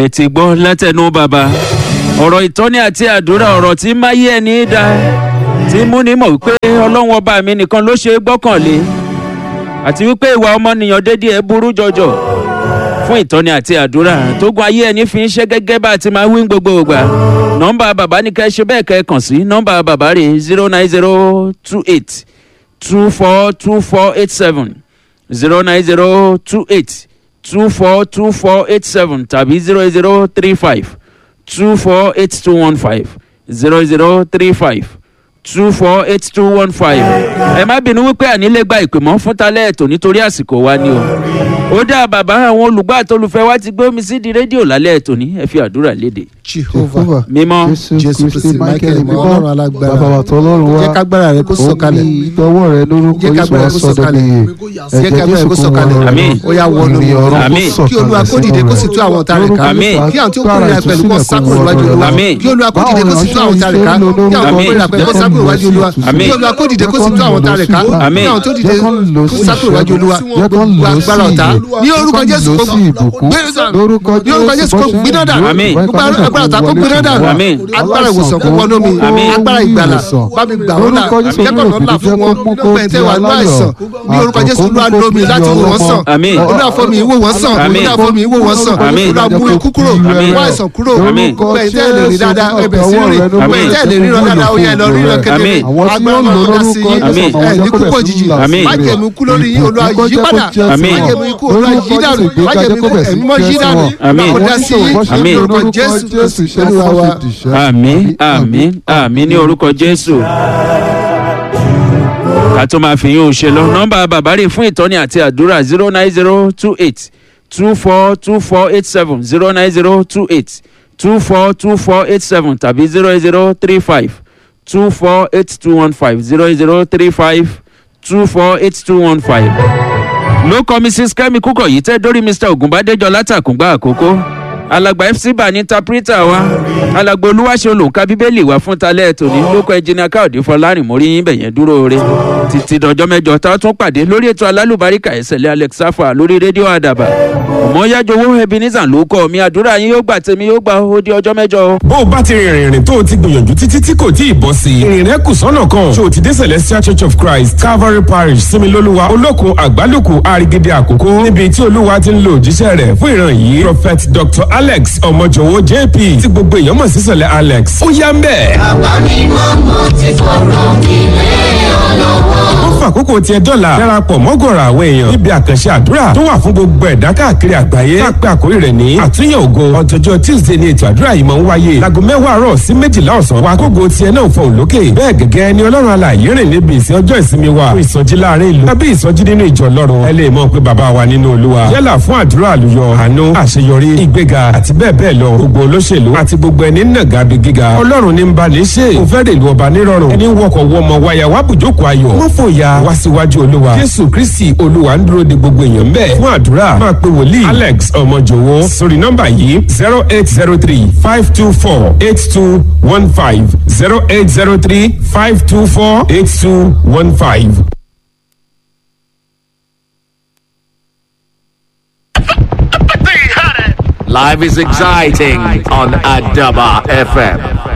ẹ ti gbọ́ látẹnu bàbá ọ̀rọ̀ ìtọ́ni àti àdúrà ọ̀rọ̀ tí máyé ẹni dá tí múni mọ̀ wípé ọlọ́run ọba mi nìkan ló ṣe é gbọ́kànlé àti wípé ìwà ọmọnìyàn dédé ẹ burú jọjọ fún ìtọ́ni àti àdúrà tógun ayé ẹni fi ń ṣe gẹ́gẹ́ bá a ti máa wí ní gbogbo ìgbà nọ́mbà bàbá ní kẹ́ ṣe bẹ́ẹ̀ kẹ́ kàn sí nọ́mbà bàbá rè zero nine zero two eight two four two four eight seven zero nine zero two eight two four two four eight seven tàbí zero zero three five two four eight two one five zero zero three five two four eight two one five. ẹ má bínú wípé ànílé gba ìpè mọ́ fún talẹ́ ètò nítorí àsìkò wa ni o. ó dá bàbá àwọn olùgbọ́ àtolùfẹ́ wa ti gbé omi sí di rédíò lálẹ́ ètò ní ẹ fi àdúrà léde. jehovah mímọ́ jésù kristi michael ìmọ̀ ọlọ́run alágbára bàbá wa tó ọlọ́run wá jẹ́ kágbára rẹ kó sọ̀kalẹ̀ ìtọ́wọ́ rẹ lórúkọ jẹ́ yéṣu kágbára wá rẹ kó sọ́dọ̀ sọ̀kalẹ̀ nìyí jẹ́ kágbára rẹ kó sọ̀kalẹ̀ Àmín. ó yá wọnú ìrìn ọ̀rọ̀ Àmín. kó kí olúwa kó dìde kó sì tú àwọn ọ̀tá rẹ̀ ká Àmín. kí àwọn tí ó kórìíra pẹ̀lú kó sákòrò wájú olúwa Àmín. kí olúwa kó dìde kó sì tú àwọn ọ̀tá rẹ̀ ká kí àwọn tó Àmín. kórìíra pẹ̀lú kó sákòrò wájú olúwa Àmín. kí olúwa kó dìde kó sì tú àwọn ọ̀tá rẹ̀ ká Àmín. kí àwọn tó dìde kó sákòrò wájú olúwa gbogbo agbára ọ̀tá ní orúkọ jésù kó gbé lórúkọ ní orúkọ jésù kó gbiná dànù Àmín. gbogbo agbára ọ̀tá kó gbiná dànù Àmín. agbára ìwòsàn kó wọnú mi Àmín. agbára ìgbàlà bá mi gbà wọ́n là Lórúkọ Jésù, jẹ́kọ̀ọ́ olúwa ńlá fún wọn kó pẹ̀ntẹ́ wà ní aláyọ̀. àìsàn ní orúkọ jésù olúwa lómi láti wò wọ́n sàn Àmín. olúwa fún mi ìwò wọ́n sàn Àmín. olúwa fún mi ìwò wọ́n sàn Àmín. olúwa mú ikú kúrò Àmín. wá àìsàn kúrò Àmín. pẹ̀ntẹ́ lè rí dáadáa ẹbẹ̀ sí rìn Àmín. pẹ̀ntẹ́ lè ríran dáadáa ó yẹ lọ ríran kedere Àmín. àwọn tí agbára ó lò ọlọ́run dá sí lórúkọ yín Àmín. ẹ̀ ní kúkọ̀ jìjì Àmín. májèmú kú lórí yín olúwa yí padà Àmín. májèmú ikú olúwa yí dànù májèmú ikú ẹ̀mí mọ́ yí dànù Àmín. ó dá sí yín Àmín. ní orúkọ jésù kristu olúwa wa. àmín àmín àmín ní orúkọ jésù. ká tó máa fi yín o ṣe lọ nọ́mbà bàbá rè fún ìtọ́ni àti àdúrà zero nine zero two eight two four two four eight seven zero nine zero two eight two four two four eight seven tàbí zero zero three five two four eight two one five zero zero three five two four eight two one five ló kọ mrs kemi kúkọ yìí tẹ dórí mr ogunbadejo látàkùngbà àkókò alàgbà fc bá ní tapirita wa alàgbà olúwaṣẹ olùkà bíbélì wa fún talẹ tòní lóko ẹjìnà káòdì fọlárìn mórí yín bẹ̀yẹn dúró re títí dọjọ́ mẹ́jọ tá a tún pàdé lórí ètò alálùbáríkà ẹsẹ̀lẹ̀ alex safa lórí rédíò àdàbà ọmọyájọwọ́ ebenezer ló kọ́ mi àdúrà yín yóò gbà tèmi yóò gbà ó di ọjọ́ mẹ́jọ. bó o bá ti rìnrìn ìrìn tó o ti gbìyànjú títí tí kò tí ì bọ́ sí i ìrìn rẹ kù sọ́nà kan ṣé o ti dé celestial church of christ calvary parish similoluwa olókun àgbálùkù àrígídé àkókò níbi tí olúwa ti ń lo òjíṣẹ́ rẹ̀ fún ìran yìí prophet dr alex ọmọjọwọ jp tí gbogbo èèyàn mọ̀ sí sọ̀lẹ̀ alex ó yá ń bẹ̀. ó fàkókò tiẹ̀ dọ́là darapọ̀ mọ́gọ̀rọ̀ àwọn èèyàn níbi àkànṣe àdúrà tó wà fún gbogbo ẹ̀dá káàkiri àgbáyé tá a pé àkórí rẹ̀ ní àtúnyẹ̀ ògo ọ̀tọ̀jọ́ tuesday ni ètò àdúrà yìí máa ń wáyé láago mẹ́wàá àárọ̀ sí méjìlá ọ̀sán wa kógo tiẹ̀ náà fọ̀hún lókè bẹ́ẹ̀ gẹ́gẹ́ ni ọlọ́run alààyè rìn níbi ìsìn ọjọ́ ìsinmi wa fún ìsọjí láàrin ìlú tàbí ìsọjí nínú ìjọ ọlọ́run ẹ lè mọ̀ pé bàbá wa nínú olúwa yálà fún àdúrà àlùyọ àánú àṣeyọrí ìgbéga àti bẹ́ẹ̀ bẹ́ẹ̀ lọ gbogbo olóṣèlú àti gbogbo ẹni nàgà bí gíga ọlọ́run ní ń ba ní ṣe kò fẹ́ rèlú ọba nírọ̀rùn ẹni wọkọ̀ wọmọ wáyà wá bùjókòó ayọ̀ wọ́n fòyà wá síwájú olúwa jésù kristi olúwa ń dúró de gbogbo èèyàn bẹ́ẹ̀ fún àdúrà máa pe wòlíì alex ọmọjòwó sórí nọ́mbà yìí zero eight zero three five two four eight two one five zero eight zero three five two four eight two one five. Life is exciting on Adaba FM.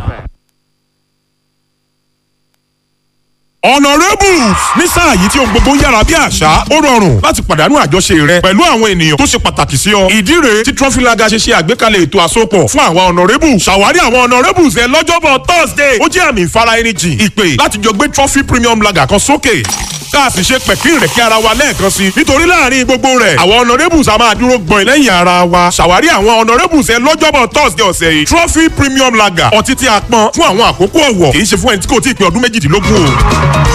honourables ní sáà yìí tí ohun gbogbo ń yára bí àṣá ó rọrùn láti pàdánù àjọṣe rẹ pẹ̀lú àwọn ènìyàn tó ṣe pàtàkì sí ọ. ìdí rèé tí trọfílaga ṣe ṣe àgbékalẹ̀ ètò àsopọ̀ fún àwọn honourables ṣàwárí àwọn honourables ẹ lọ́jọ́bọ̀ thursday ó jẹ́ àmì ìfara ẹni jìn ìpè láti jọ gbé trophy premium lager kan sókè ká a sì ṣe pẹ̀kín rẹ̀ kí ara wa lẹ́ẹ̀kan sí i nítorí láàrin gbogbo rẹ̀ àwọn honourables a máa dúró gbọ̀n lẹ́yìn ara wa ṣàwárí àwọn honourables ẹ lọ́jọ́bọ̀ thursday ọ̀sẹ̀ yìí trophy premium lager ọtí tí a pọn fún àwọn àkókò ọ̀wọ̀ kì í ṣe fún ẹni tí kò tí ì pé ọdún méjìdínlógún o.